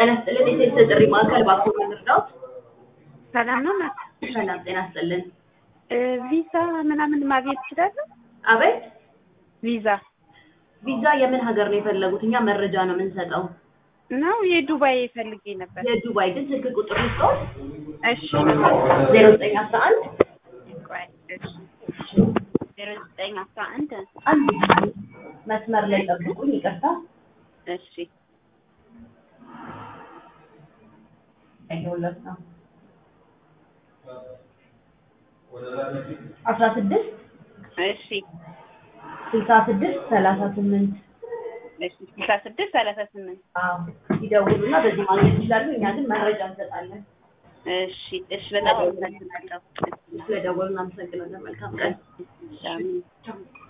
ጤና ይስጥልን የሴት ጥሪ ማዕከል ባኮ ምንርዳውት ሰላም ነው ናት። ሰላም ጤና ይስጥልን ቪዛ ምናምን ማግኘት ይችላለሁ? አቤት ቪዛ ቪዛ የምን ሀገር ነው የፈለጉት እኛ መረጃ ነው የምንሰጠው ነው የዱባይ ፈልጌ ነበር። የዱባይ ግን ስልክ ቁጥር ልስጠው እሺ ዜሮ ዘጠኝ አስራ አንድ ቆይ እሺ ዜሮ ዘጠኝ አስራ አንድ አንድ መስመር ላይ ጠብቁኝ ይቅርታ እሺ ያየሁለት ነው አስራ ስድስት እሺ ስልሳ ስድስት ሰላሳ ስምንት እሺ ስልሳ ስድስት ሰላሳ ስምንት አዎ ይደውሉና በዚህ ማግኘት ይችላሉ እኛ ግን መረጃ እንሰጣለን እሺ እሺ በጣም አመሰግናለሁ። ስለደወሉ እናመሰግናለን መልካም ቀን እሺ አሜን።